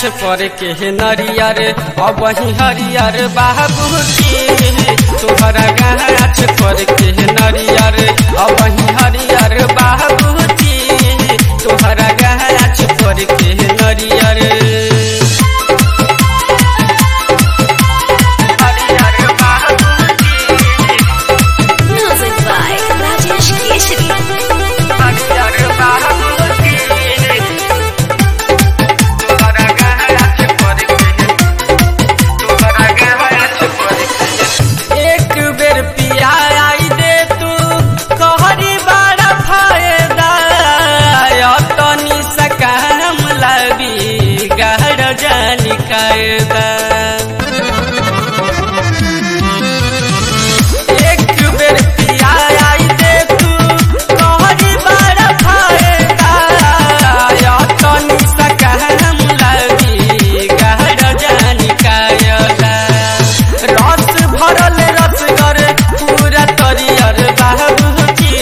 पर के नरियर अब वही हरियर बाबूजी तोहरा गाछ पर के नरियर अब वही हरियर बाबूजी तोहरा गाछ पर के नरियर हरियर बाबूजी Music by Rajesh Keshri. हरियर बाबूजी तोहरा गाछ पर के तोहरा गाछ पर के एक बेर पिया आई दे तू कहरी बड़ा फायदा तनी सकाम लबी गहर जानी कायदा एक बेर पिया आई दे तू कहरी बड़ा फायदा तनी सकाम लबी गहर जानी कायदा रस भरल रसगर पूरा तरियर बाबूजी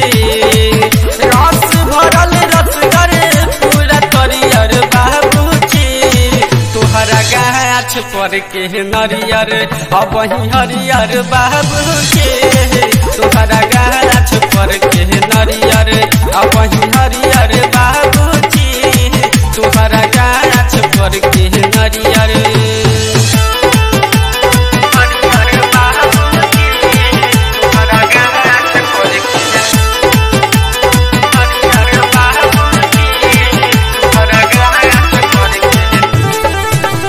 रस भरल रसगर पूरा तरियर बाबूजी तोहरा गाछ पर के नरियर अब वही हरियर बाबूजी तोहरा गाछ पर के नरियर अब वही हरियर बाबूजी तोहरा गाछ पर के नरियर हरियर बाबूजी तोहरा गाछ पर के हरियर बाबूजी तोहरा गाछ पर के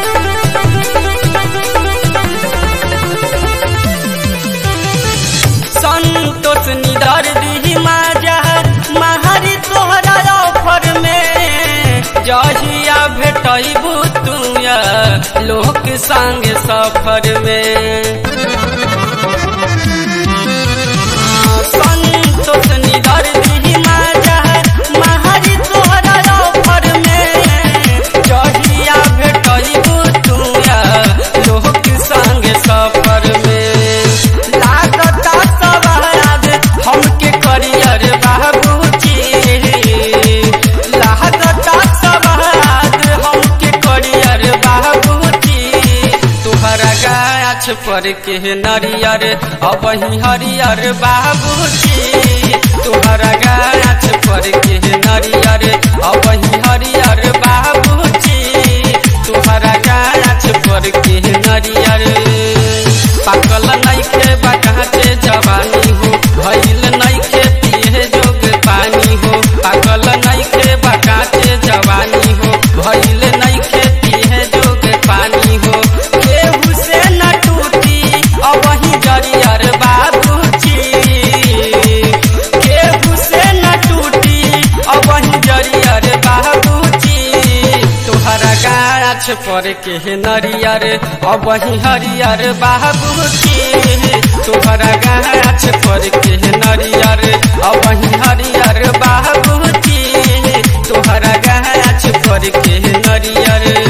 संतोष निदर दी माजा महारी तोहरा ऑफर में जहिया भेटबू तू लोक संग सफर में संतोष निदर दी माजा महारी तोहरा ऑफर में जहिया भेटबू तू लोक संग सफर में लागता सवाद हमके करियर बाबूजी लागता सवाद हमके करियर बाबूजी तोहरा गाछ पर के नरियर अब वही हरियर बाबूजी तोहरा गाछ पर के नरियर अब वही हरियर बाबूजी तोहरा गाछ पर के नरियर पाकल नइखे बकाचे जवानी हो भइल नइखे पिए जोग पानी हो पाकल नइखे बकाचे जवानी हो भइल नइखे पिए जोग पानी हो केहू से न टूटी अब वही जरियर बाबूजी केहू से न टूटी अब वही जरियर बाबूजी तोहरा गाछ पर के नरियर अब वही हरियर बाबूजी तोहरा गाछ पर के नरियर अब वही हरियर बाबूजी तोहरा गाछ पर के नरियर